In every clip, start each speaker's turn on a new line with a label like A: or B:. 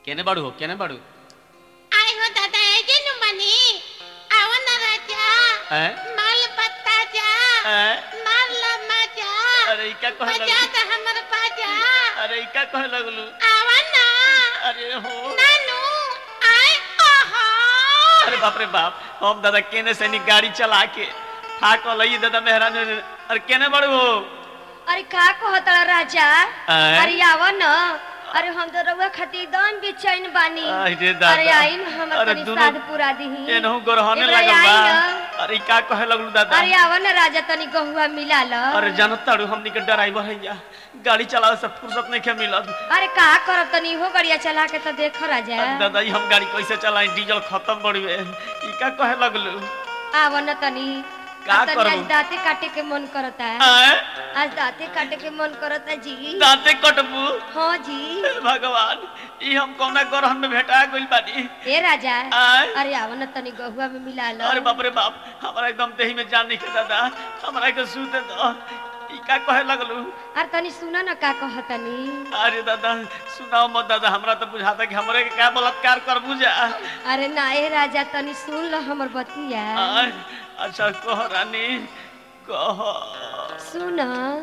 A: केने बाड़ू हो केने बाड़ू
B: आय हो दादा एजे नु बनी आवा ना राजा
A: हैं?
B: माल पत्ता जा
A: हैं?
B: मार ला मजा
A: अरे इका कहे
B: मजा
A: लगलू
B: तो हमर बाजा
A: अरे इका कहे लगलू
B: आवा ना
A: अरे हो
B: नानू आय आहा
A: अरे बाप रे बाप हम दादा केने से नी गाड़ी चला के ठाक लई दादा मेहरान अरे केने बाड़ू हो
C: अरे का कहता राजा
A: आय?
C: अरे आवा न अरे हम तो रउआ खातिर एकदम बेचैन बानी
A: अरे दादा।
C: अरे आई न हमर
A: अरे
C: तनी
A: दुनू-
C: साध पूरा दीही
A: एनहु गोरहने
C: एकरा
A: लागल
C: आई
A: बा
C: न।
A: अरे का कहे लगलू दादा
C: अरे आवा न राजा तनी गहुआ मिला ल
A: अरे जानत ताड़ू हमनी के ड्राइवर हैया गाड़ी चलावे से फुर्सत नहीं के मिलत
C: अरे का करब तनी हो गड़िया चला के तो देखो राजा
A: अरे दादा ई हम गाड़ी कैसे चलाई डीजल खत्म बड़ुए ई का कहे लगलू
C: आवा न तनी
A: का
C: अब तनी
A: करबू?
C: आज दांते काटे के मन करता है
A: आए
C: आज दांते काटे के मन करता जी
A: दांते कटबू
C: हाँ जी
A: हे भगवान ई हम कौना ग्रहण में भेटा गइल बानी
C: ए राजा
A: आय
C: अरे आवा न तनी गहुआ में मिला ल
A: अरे बाप रे बाप हमारा एकदम देही में जान नहीं के दादा हमारा के सूते दो ई का कहे लगलू
C: अरे तनी सुना न का कहतनी
A: अरे दादा सुनाओ मत दादा हमरा तो बुझाता कि हमरे के क्या बलात्कार कर बुझा
C: अरे ना ए राजा तनी सुन ल हमर बतिया
A: आय अच्छा कह रानी कह
C: सुन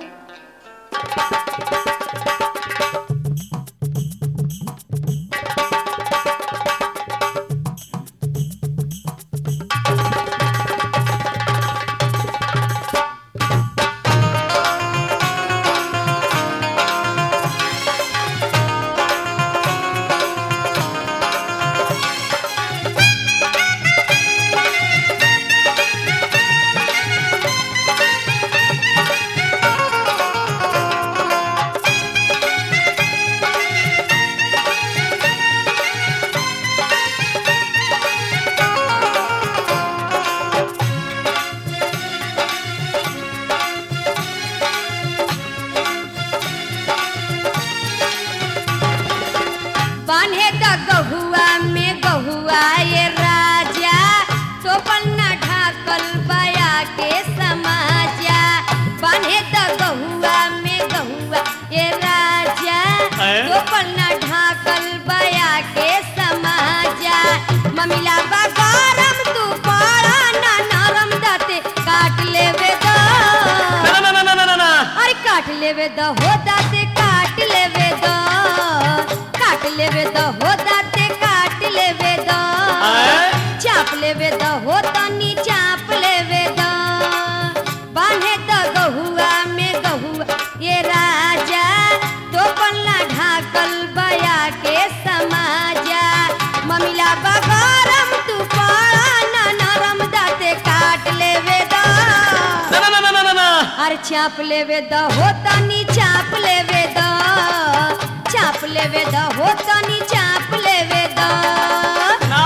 C: बान्हे त गहुआ में गहुआ ये राजा टोपल न ढाकल बया के समाजा बान्हे त गहुआ में गहुआ ये राजा
A: हैं?
C: टोपल न ढाकल बया के समाजा ममिला बा गरम तू पड़ा ना नरम दाते काट लेवे दो
A: ना ना ना ना ना ना ना
C: अरे काट लेवे द हो दाते काट लेवे द काट लेवे द हो दाते काट लेवे द
A: आय?
C: चाप लेवे द हो तनी चाप लेवे द बांधे द गहुआ में गहुआ ये राजा तो पल्ला ढाकल बया के समाजा ममिला बगरम तू पड़ा ना नरम दाते काट लेवे द
A: ना ना ना ना ना ना
C: अरे चाप लेवे द हो तनी चाप लेवे द चाप लेवे द हो तनी चाप लेवे द
A: ना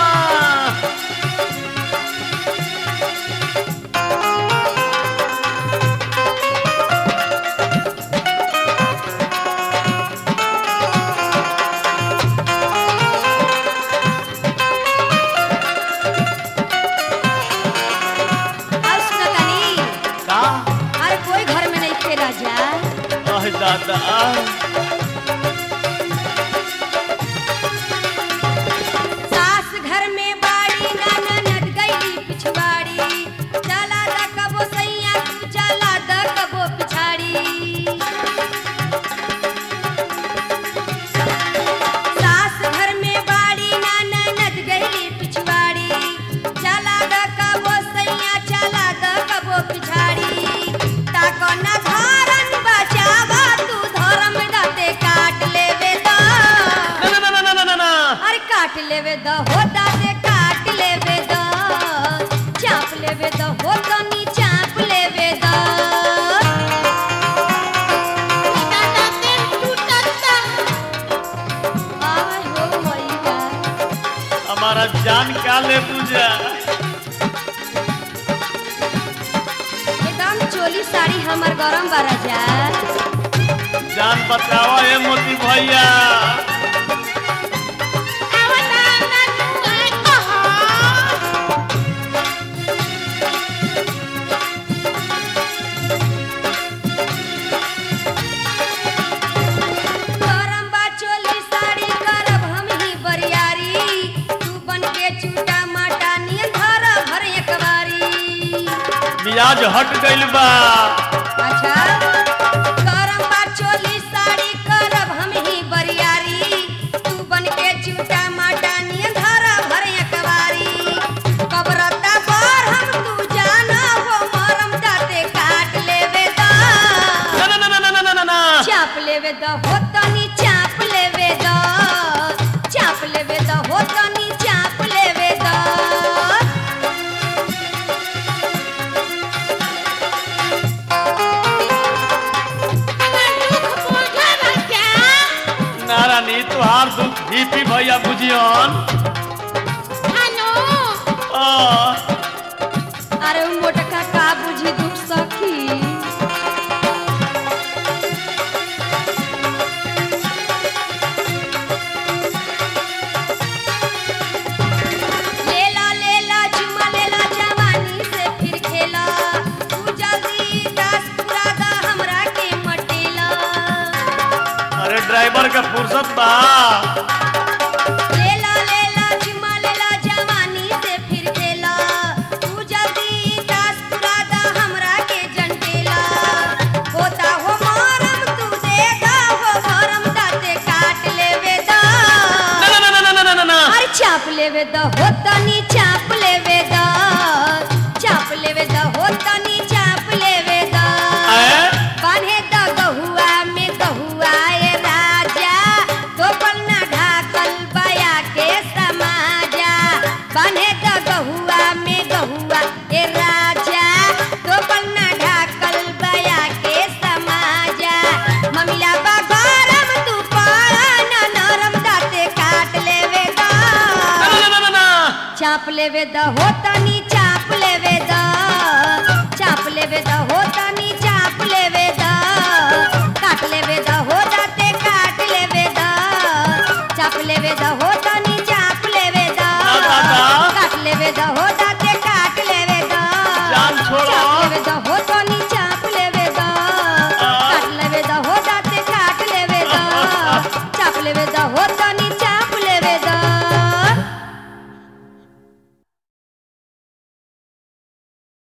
C: और सुना तनी
A: का
C: अरे कोई घर में नहीं थे राजा
A: अह दादा
C: सास घर में बाड़ी नाना नट गई पिछवाड़ी चला द कबो सैया तू चला द कबो पिछाड़ी सास घर में बाड़ी नाना नट गई पिछवाड़ी चला द कबो सैया चला द कबो पिछाड़ी ताको न धारन बचावा तू धर्म दाते काट लेवे दा
A: ना ना ना ना ना ना ना
C: अरे काट लेवे द हो दाते काट लेवे द चाप लेवे द हो तनी चाप लेवे द
B: दादा तेल टूटता
C: आय हो मैया
A: हमारा जान का ले पूजा
C: एकदम चोली साड़ी हमर गरम बा राजा
A: जान बचाओ ए मोती भैया
B: आवा ना नानू आय आहा
C: गरम बा चोली साड़ी करब हम
A: मिजाज हट गइल बा
C: अच्छा करम बा चोली साड़ी करब हम ही बरियारी तू बन के चूटा माटा नियन धरा भर कवारी कबरता पर हम तू जाना हो मरम दाते काट लेवे दा
A: ना ना ना ना ना ना ना ना
C: चाप लेवे द हो तनी चाप लेवे द चाप लेवे द हो तनी चाप लेवे द
B: हमार दुख बुझा बच्चा
A: नारानी तुहार दुख बीपी भैया बुझियन
B: हनु
A: आ,
C: अरे उ मोटका का बुझी दुख सखी लेला लेला चुमा लेला जवानी से फिर खेला तू जल्दी दास पूरा दा हमरा के मटेला
A: अरे ड्राइवर का फुर्सत बा
C: लेला लेला चुमा लेला जवानी से फिर खेला तू जल्दी दास पूरा दा हमरा के जंटेला होता हो मरम तू देगा हो मरम दाते काट लेवे दा
A: ना ना ना ना ना ना ना ना
C: अरे चाप लेवे द हो तनी चाप लेवे द चाप लेवे द हो तनी चाप लेवे द
A: आए?
C: बान्हे द गहुआ में गहुआ ए राजा तो पन्ना ढाकल बया के समाजा बान्हे द गहुआ में गहुआ ए राजा तो पन्ना ढाकल बया के समाजा ममिला बा गरम तू पारा न नरम दाते काट लेवे दा
A: ना ना ना ना ना
C: चाप लेवे द हो तनी